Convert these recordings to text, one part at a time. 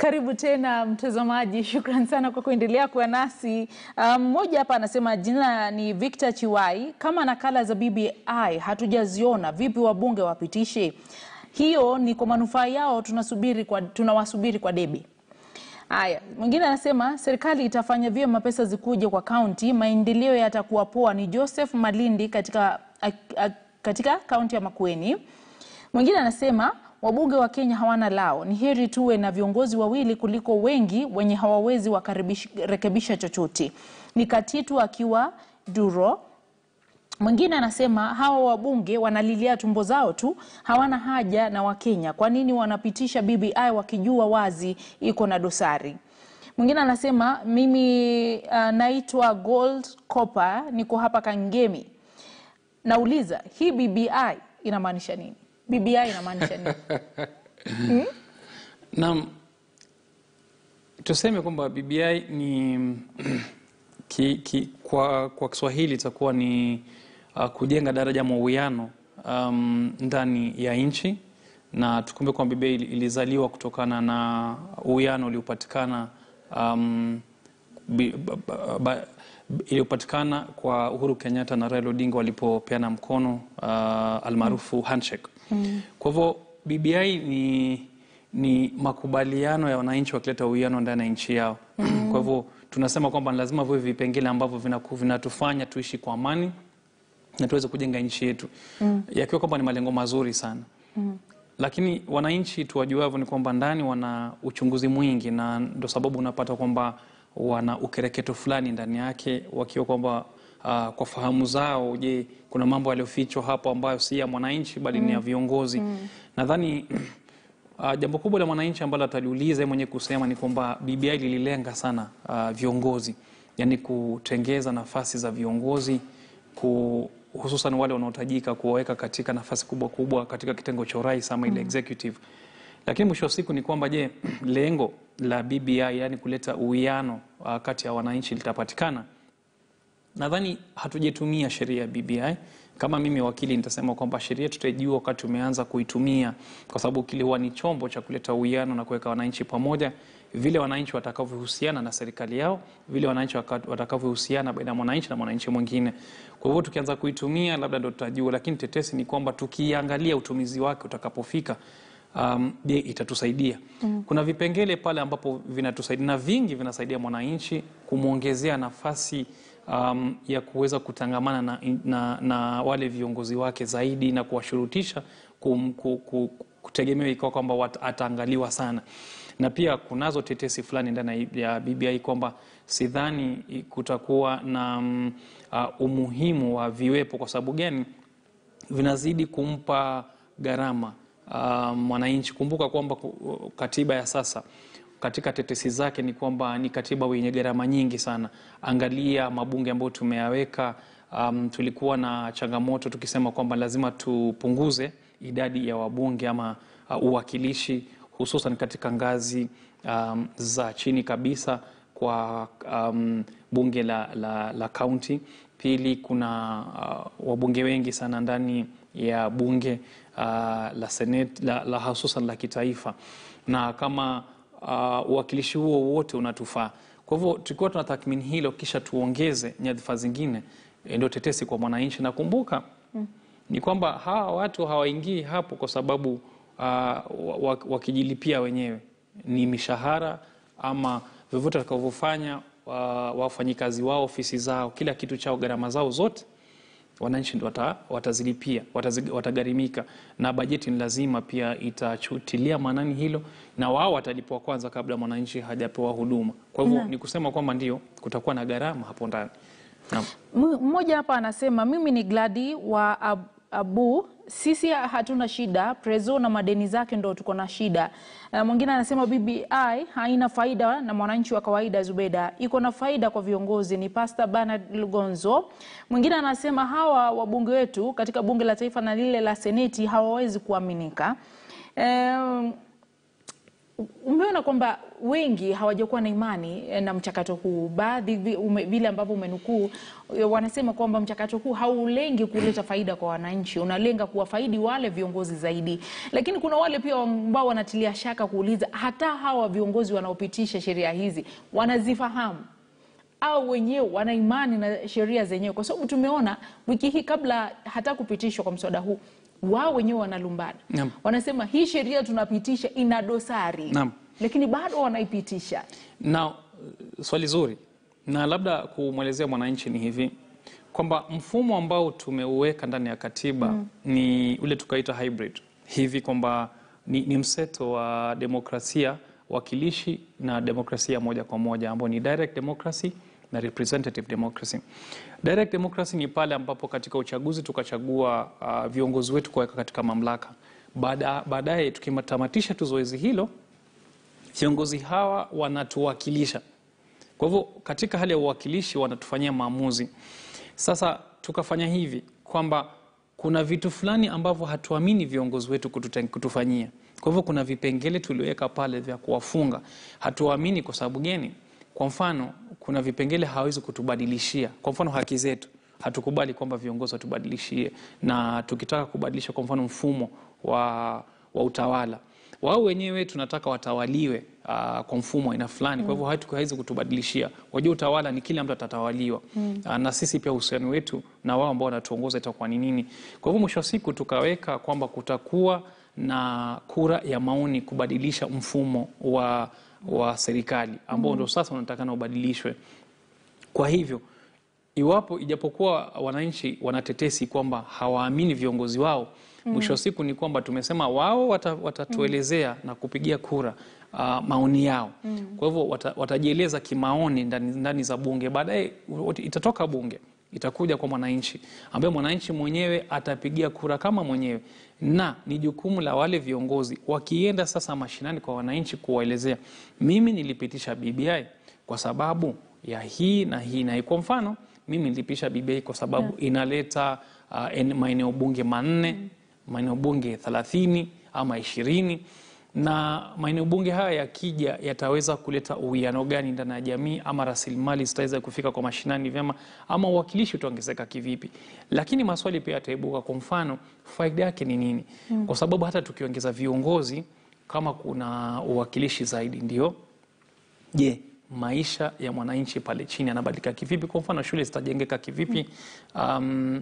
Karibu tena mtazamaji, shukran sana kwa kuendelea kuwa nasi. Mmoja um, hapa anasema jina ni Victor Chiwai, kama nakala za BBI hatujaziona, vipi wabunge wapitishe? Hiyo ni kwa manufaa yao, tunasubiri kwa, tunawasubiri kwa debe. Haya, mwingine anasema serikali itafanya vyema pesa zikuje kwa kaunti, maendeleo yatakuwa poa. Ni Joseph Malindi katika, a, a, katika kaunti ya Makueni. Mwingine anasema wabunge wa Kenya hawana lao, ni heri tuwe na viongozi wawili kuliko wengi wenye hawawezi wakarekebisha chochote. Ni Katitu akiwa Duro. Mwingine anasema hawa wabunge wanalilia tumbo zao tu, hawana haja na Wakenya. Kwa nini wanapitisha BBI wakijua wazi iko na dosari? Mwingine anasema mimi uh, naitwa Gold Copper, niko hapa Kangemi. Nauliza, hii BBI inamaanisha nini? BBI inamaanisha nini? hmm? Naam, tuseme kwamba BBI ni ki, ki, kwa, kwa Kiswahili itakuwa ni uh, kujenga daraja mauwiano um, ndani ya nchi, na tukumbe kwamba BBI ilizaliwa kutokana na uwiano uliopatikana um, iliyopatikana kwa Uhuru Kenyatta na Raila Odinga walipopeana mkono uh, almaarufu handshake. Mm. Kwa hivyo BBI ni, ni makubaliano ya wananchi wakileta uwiano ndani ya nchi yao. Mm. Kwa hivyo tunasema kwamba lazima viwe vipengele ambavyo vinatufanya tuishi kwa amani na tuweze kujenga nchi yetu. Mm. Yakiwa kwamba ni malengo mazuri sana. Mm. Lakini wananchi tuwajuavyo ni kwamba ndani wana uchunguzi mwingi, na ndo sababu unapata kwamba wana ukereketo fulani ndani yake, wakiwa kwamba uh, kwa fahamu zao, je, kuna mambo yaliyofichwa hapo ambayo si ya mwananchi bali mm. ni ya viongozi mm. Nadhani uh, jambo kubwa la mwananchi ambalo ataliuliza mwenyewe kusema ni kwamba BBI lililenga sana uh, viongozi, yani kutengeza nafasi za viongozi ku hususan wale wanaotajika kuwaweka katika nafasi kubwa kubwa katika kitengo cha urais ama ile executive. Lakini mwisho wa siku ni kwamba je, lengo la BBI yani kuleta uwiano uh, kati ya wananchi litapatikana? Nadhani hatujatumia sheria ya BBI. Kama mimi wakili, nitasema kwamba sheria tutaijua wakati umeanza kuitumia, kwa sababu kile huwa ni chombo cha kuleta uwiano na kuweka wananchi pamoja, vile wananchi watakavyohusiana na serikali yao, vile wananchi watakavyohusiana baina ya mwananchi na mwananchi mwingine. Kwa hivyo tukianza kuitumia, labda ndo tutajua, lakini tetesi ni kwamba tukiangalia utumizi wake utakapofika Um, je, itatusaidia? Mm. Kuna vipengele pale ambapo vinatusaidia na vingi vinasaidia mwananchi kumwongezea nafasi um, ya kuweza kutangamana na, na, na wale viongozi wake zaidi na kuwashurutisha kum, ku, ku, kutegemewa ikawa kwamba ataangaliwa sana, na pia kunazo tetesi fulani ndani ya BBI kwamba sidhani kutakuwa na um, uh, umuhimu wa viwepo. Kwa sababu gani? Vinazidi kumpa gharama mwananchi. Um, kumbuka kwamba katiba ya sasa katika tetesi zake ni kwamba ni katiba yenye gharama nyingi sana. Angalia mabunge ambayo tumeyaweka. Um, tulikuwa na changamoto tukisema kwamba lazima tupunguze idadi ya wabunge ama uh, uwakilishi hususan katika ngazi um, za chini kabisa kwa um, bunge la kaunti. Pili, kuna uh, wabunge wengi sana ndani ya bunge uh, la seneti la, la hususan la kitaifa, na kama uwakilishi uh, huo wote unatufaa. Kwa hivyo tukiwa tuna tathmini hilo, kisha tuongeze nyadhifa zingine, ndio tetesi kwa mwananchi. Na kumbuka mm, ni kwamba hawa watu hawaingii hapo kwa sababu uh, wakijilipia wenyewe, ni mishahara ama vyovyote watakavyofanya uh, wafanyikazi wao, ofisi zao, kila kitu chao, gharama zao zote wananchi ndo watazilipia, watagharimika, na bajeti ni lazima pia itachutilia maanani hilo, na wao watalipwa kwanza kabla mwananchi hajapewa huduma. Kwa hivyo ni kusema kwamba ndio kutakuwa na gharama hapo ndani. Mmoja hapa anasema mimi ni Gladi wa ab Abu, sisi hatuna shida, Prezo na madeni zake ndo tuko na shida. Uh, mwingine anasema BBI haina faida na mwananchi wa kawaida. Zubeda, iko na faida kwa viongozi. Ni Pastor Bernard Lugonzo. Mwingine anasema hawa wabunge wetu katika bunge la taifa na lile la seneti hawawezi kuaminika. Um, Umeona kwamba wengi hawajakuwa na imani eh, na mchakato huu. Baadhi vi- ume- vile ambavyo umenukuu eh, wanasema kwamba mchakato huu haulengi kuleta faida kwa wananchi, unalenga kuwafaidi wale viongozi zaidi. Lakini kuna wale pia ambao wanatilia shaka kuuliza, hata hawa viongozi wanaopitisha sheria hizi wanazifahamu au wenyewe wana imani na sheria zenyewe, kwa sababu tumeona wiki hii kabla hata kupitishwa kwa mswada huu, wao wenyewe wanalumbana, Naam. wanasema hii sheria tunapitisha ina dosari, Naam. lakini bado wanaipitisha. Na uh, swali zuri, na labda kumwelezea mwananchi ni hivi kwamba mfumo ambao tumeuweka ndani ya katiba ni ule tukaita hybrid hivi kwamba ni, ni mseto wa demokrasia wakilishi na demokrasia moja kwa moja ambao ni direct democracy na representative democracy. Direct democracy ni pale ambapo katika uchaguzi tukachagua uh, viongozi wetu kuweka katika mamlaka. Baada- Baadaye tukitamatisha tu zoezi hilo viongozi hawa wanatuwakilisha. Kwa hivyo katika hali ya uwakilishi wanatufanyia maamuzi. Sasa tukafanya hivi kwamba kuna vitu fulani ambavyo hatuamini viongozi wetu kutute- kutufanyia. Kwa hivyo kuna vipengele tuliweka pale vya kuwafunga, hatuamini. Kwa sababu gani? Kwa mfano, kuna vipengele hawezi kutubadilishia. Kwa mfano, haki zetu hatukubali kwamba viongozi watubadilishie, na tukitaka kubadilisha kwa mfano mfumo wa, wa utawala wao wenyewe tunataka watawaliwe uh, kwa mfumo aina fulani. Kwa hivyo hatu- hawezi kutubadilishia. Wajua utawala ni kile mtu atatawaliwa uh, na sisi pia uhusiano wetu na wao ambao wanatuongoza itakuwa ni nini. Kwa hivyo mwisho wa siku tukaweka kwamba kutakuwa na kura ya maoni kubadilisha mfumo wa, wa serikali ambao ndo sasa unatakana ubadilishwe. Kwa hivyo iwapo ijapokuwa wananchi wanatetesi kwamba hawaamini viongozi wao, mwisho wa siku ni kwamba tumesema wao wata- watatuelezea na kupigia kura uh, maoni yao. Kwa hivyo wata, watajieleza kimaoni ndani, ndani za bunge. Baadaye wat- itatoka bunge itakuja kwa mwananchi ambaye mwananchi mwenyewe atapigia kura kama mwenyewe, na ni jukumu la wale viongozi wakienda sasa mashinani kwa wananchi kuwaelezea, mimi nilipitisha BBI kwa sababu ya hii na hii na hii. Kwa mfano mimi nilipisha BBI kwa sababu inaleta uh, en- maeneo bunge manne maeneo bunge thelathini ama ishirini na maeneo bunge haya yakija yataweza kuleta uwiano gani ndani ya jamii, ama rasilimali zitaweza kufika kwa mashinani vyema, ama uwakilishi utaongezeka kivipi? Lakini maswali pia yataibuka. Kwa mfano, faida yake ni nini? Kwa sababu hata tukiongeza viongozi, kama kuna uwakilishi zaidi, ndio je, maisha ya mwananchi pale chini yanabadilika kivipi? Kwa mfano, shule zitajengeka kivipi? um,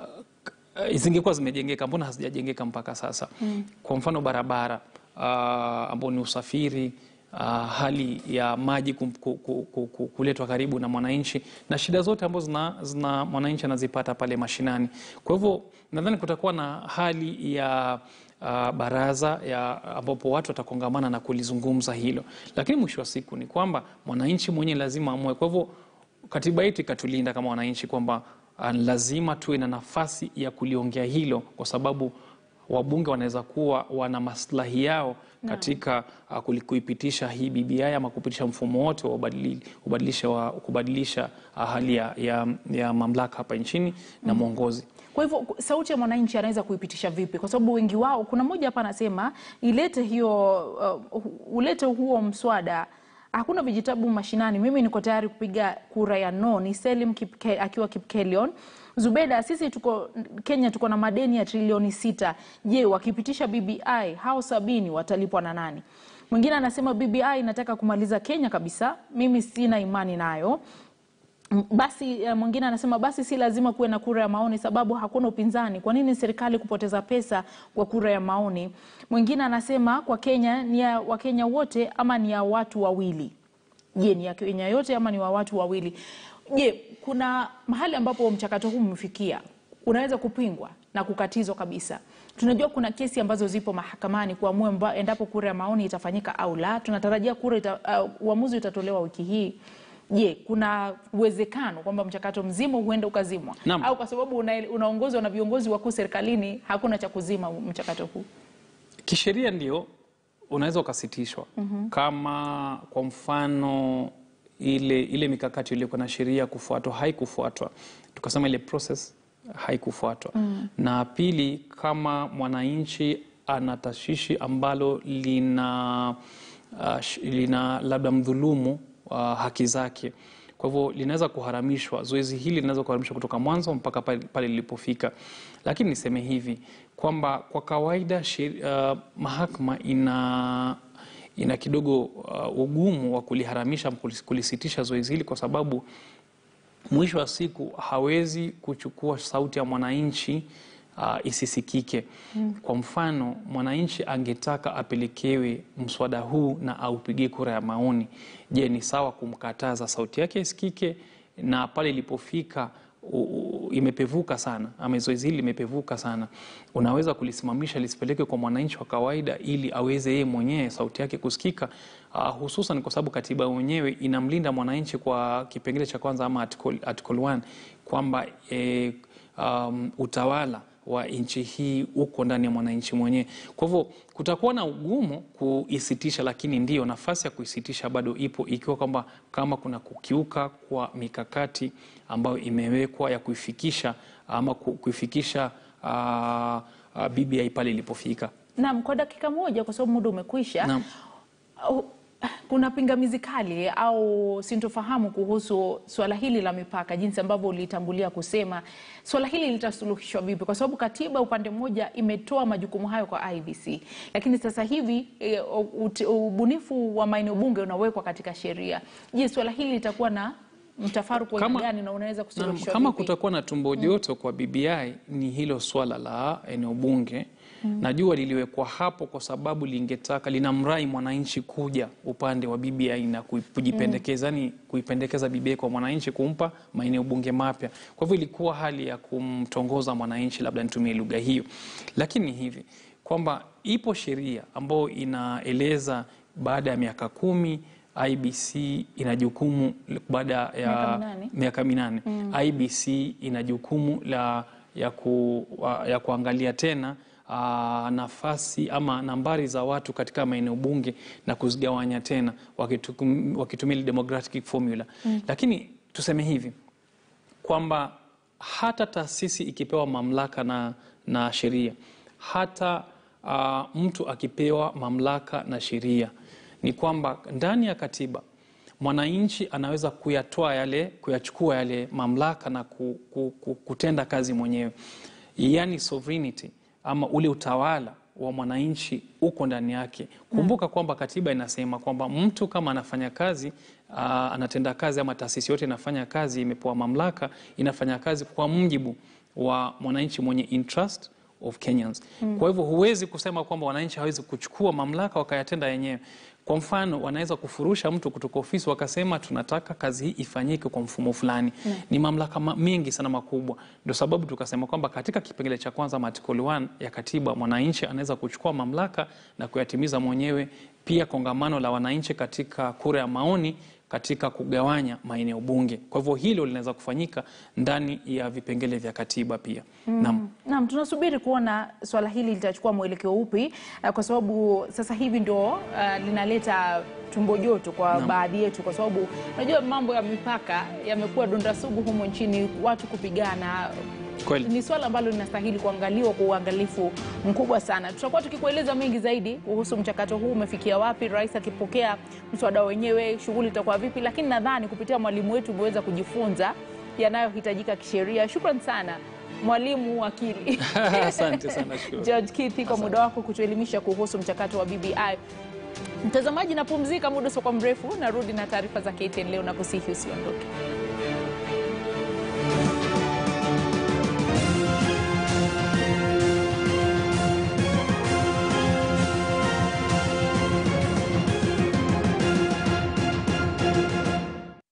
uh, zingekuwa zimejengeka, mbona hazijajengeka mpaka sasa? Kwa mfano barabara uh, ambao ni usafiri uh, hali ya maji kum- ku- ku- ku- ku- kuletwa karibu na mwananchi na shida zote ambazo zina, zina mwananchi anazipata pale mashinani. Kwa hivyo nadhani kutakuwa na hali ya uh, baraza ya ambapo watu watakongamana na kulizungumza hilo, lakini mwisho wa siku ni kwamba mwananchi mwenyewe lazima amue. Kwa hivyo katiba yetu ikatulinda kama wananchi kwamba uh, lazima tuwe na nafasi ya kuliongea hilo, kwa sababu wabunge wanaweza kuwa wana maslahi yao katika uh, kuli- kuipitisha hii BBI ama kupitisha mfumo wote wa ubadili- ubadilisha wa kubadilisha uh, hali ya, ya, ya mamlaka hapa nchini na mwongozi. Kwa hivyo sauti ya mwananchi anaweza kuipitisha vipi? Kwa sababu wengi wao, kuna mmoja hapa anasema ilete hiyo uh, ulete huo mswada, hakuna vijitabu mashinani. Mimi niko tayari kupiga kura ya no. Ni Selim Kipke, akiwa Kipkelion. Zubeda, sisi tuko Kenya, tuko na madeni ya trilioni sita. Je, wakipitisha BBI hao sabini watalipwa na nani? Mwingine anasema BBI inataka kumaliza Kenya kabisa. Mimi sina imani nayo. M- Basi eh, mwingine anasema basi si lazima kuwe na kura ya maoni sababu hakuna upinzani. Kwa nini serikali kupoteza pesa kwa kura ya maoni? Mwingine anasema kwa Kenya ni ya Wakenya wote ama ni ya watu wawili? Je, ni ya Kenya yote ama ni wa watu wawili? Je, kuna mahali ambapo mchakato huu umefikia unaweza kupingwa na kukatizwa kabisa. Tunajua kuna kesi ambazo zipo mahakamani kuamua mba- endapo kura ya maoni itafanyika au la. Tunatarajia kura ita, uh, uamuzi utatolewa wiki hii. Je, kuna uwezekano kwamba mchakato mzima huenda ukazimwa Naam. au kwa sababu una- unaongozwa na viongozi wakuu serikalini hakuna cha kuzima mchakato huu? Kisheria ndio unaweza ukasitishwa kama kwa mfano ile, ile mikakati iliyokuwa na sheria kufuatwa haikufuatwa, tukasema ile process haikufuatwa. Na pili, kama mwananchi ana tashwishi ambalo lina uh, sh- lina labda mdhulumu uh, haki zake. Kwa hivyo linaweza kuharamishwa, zoezi hili linaweza kuharamishwa kutoka mwanzo mpaka pale pale lilipofika. Lakini niseme hivi kwamba kwa kawaida sheri, uh, mahakama ina ina kidogo uh, ugumu wa kuliharamisha kulis- kulisitisha zoezi hili kwa sababu mwisho wa siku hawezi kuchukua sauti ya mwananchi uh, isisikike. Kwa mfano, mwananchi angetaka apelekewe mswada huu na aupigie kura ya maoni. Je, ni sawa kumkataza sauti yake isikike? Na pale ilipofika u- u- imepevuka sana ama zoezi hili limepevuka sana, unaweza kulisimamisha lisipelekwe kwa mwananchi wa kawaida ili aweze yeye mwenyewe sauti yake kusikika, uh, hususan kwa sababu katiba mwenyewe inamlinda mwananchi kwa kipengele cha kwanza ama article, article 1 kwamba eh, um, utawala wa nchi hii uko ndani ya mwananchi mwenyewe. Kwa hivyo kutakuwa na ugumu kuisitisha, lakini ndiyo nafasi ya kuisitisha bado ipo, ikiwa kwamba kama kuna kukiuka kwa mikakati ambayo imewekwa ya kuifikisha ama ku- kuifikisha uh, uh, BBI pale ilipofika. Naam, kwa dakika moja, kwa sababu muda umekwisha. Naam. Au- Kuna pingamizi kali au sintofahamu kuhusu swala hili la mipaka, jinsi ambavyo ulitambulia kusema swala hili litasuluhishwa vipi? Kwa sababu katiba upande mmoja imetoa majukumu hayo kwa IBC, lakini sasa hivi e, ut- ubunifu wa maeneo bunge unawekwa katika sheria. Je, swala hili litakuwa na mtafaruku wa aina Kama- gani na unaweza Naam, kusuluhishwa kama vipi? kutakuwa na tumbo joto kwa BBI ni hilo swala la eneo bunge. Najua liliwekwa hapo kwa sababu lingetaka linamrai mwananchi kuja upande wa BBI na kui- kujipendekeza ni kuipendekeza BBI kwa mwananchi kumpa maeneo bunge mapya. Kwa hivyo ilikuwa hali ya kumtongoza mwananchi, labda nitumie lugha hiyo, lakini hivi kwamba ipo sheria ambayo inaeleza baada ya miaka kumi IBC ina jukumu baada Miaka ya minane. miaka minane IBC ina jukumu la ya, ku, wa- ya kuangalia tena aa, nafasi ama nambari za watu katika maeneo bunge na kuzigawanya tena wakitum- wakitumia ile demographic formula. Lakini tuseme hivi kwamba hata taasisi ikipewa mamlaka na, na sheria hata uh, mtu akipewa mamlaka na sheria ni kwamba ndani ya katiba mwananchi anaweza kuyatoa yale kuyachukua yale mamlaka na ku, ku, ku, kutenda kazi mwenyewe, yaani sovereignty ama ule utawala wa mwananchi uko ndani yake. Kumbuka kwamba katiba inasema kwamba mtu kama anafanya kazi uh, anatenda kazi ama taasisi yote inafanya kazi, imepewa mamlaka, inafanya kazi kwa mujibu wa mwananchi mwenye interest of Kenyans. Kwa hivyo huwezi kusema kwamba wananchi hawezi kuchukua mamlaka wakayatenda yenyewe. Kwa mfano, wanaweza kufurusha mtu kutoka ofisi wakasema tunataka kazi hii ifanyike kwa mfumo fulani. Ni mamlaka ma- mengi sana makubwa. Ndio sababu tukasema kwamba katika kipengele cha kwanza ama article 1 ya katiba, mwananchi anaweza kuchukua mamlaka na kuyatimiza mwenyewe. Pia kongamano la wananchi katika kura ya maoni katika kugawanya maeneo bunge. Kwa hivyo hilo linaweza kufanyika ndani ya vipengele vya katiba pia. Naam. Naam, tunasubiri kuona swala hili litachukua mwelekeo upi, eh, kwa sababu sasa hivi ndio eh, linaleta tumbo joto kwa Naam. baadhi yetu, kwa sababu unajua mambo ya mipaka yamekuwa donda sugu humo nchini, watu kupigana Kweli. ni swala ambalo linastahili kuangaliwa kwa uangalifu mkubwa sana. Tutakuwa tukikueleza mengi zaidi kuhusu mchakato huu umefikia wapi, rais akipokea mswada wenyewe, shughuli itakuwa vipi, lakini nadhani kupitia mwalimu wetu umeweza kujifunza yanayohitajika kisheria. Shukran sana mwalimu wakili Asante sana, shukuru. George Kithi kwa muda wako kutuelimisha kuhusu mchakato wa BBI. Mtazamaji, napumzika muda usiokuwa mrefu, narudi na taarifa za KTN leo na kusihi usiondoke.